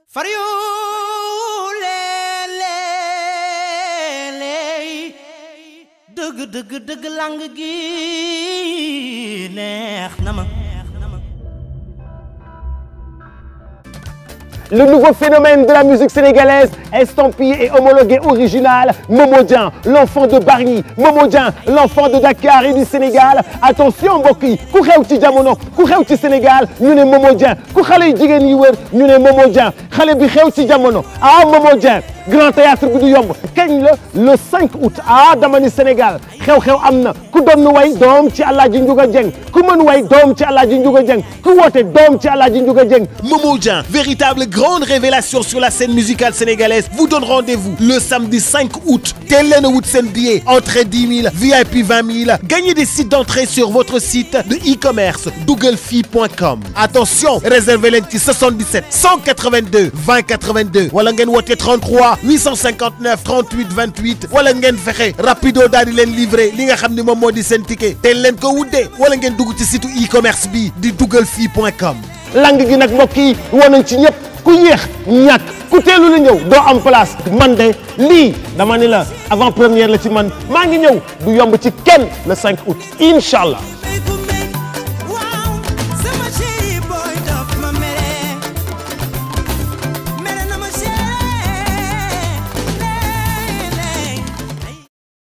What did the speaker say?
far yu leeleeley dëgg dëgg dëgg lang gi neex na ma Le nouveau phénomène de la musique sénégalaise, estampillé et homologué original, Momo Dieng, l'enfant de Bargny, Momo Dieng, l'enfant de Dakar et du Sénégal. Attention mbokk yi ku xew ci jamono ku xew ci Sénégal ñu ne Momo Dieng ku xale yu jigéen yi wër ñu ne Momo Dieng xale bi xew ci jamono ah Momo Dieng grand théâtre bi du yomb kañ la le 5 août ah dama ni Sénégal xew-xew am na ku doon way doom ci Alaaji Njuga Dieng ku mën way doom ci Alaaji Njuga Dieng ku woote doom ci Alaaji Njuga Dieng Momo Dieng, véritable grande révélation sur la scène musicale sénégalaise, vous donne rendez-vous le samedi 5 août. Teel leen a wut seen billet, entrée 10 000, VIP 20 000. Gagnez des sites d'entrée sur votre site de e-commerce dougalfi.com. Attention, réservez leen ci 77 182 20 82 wala ngeen woote 33 859 38 28 wala ngeen fexe rapido daal di leen livrer li nga xam ne moom moo di seen ticket teel leen ko wuddee wala ngeen dugg ci site e-commerce bi di dougalfi.com. lang gi nag mbokk yi woon nañ ci ñëpp ku yéex ñàkk ku teelu la ñëw doo am place man de lii dama ni la avant première la ci man maa ngi ñëw du yomb ci kenn le 5 août incha allah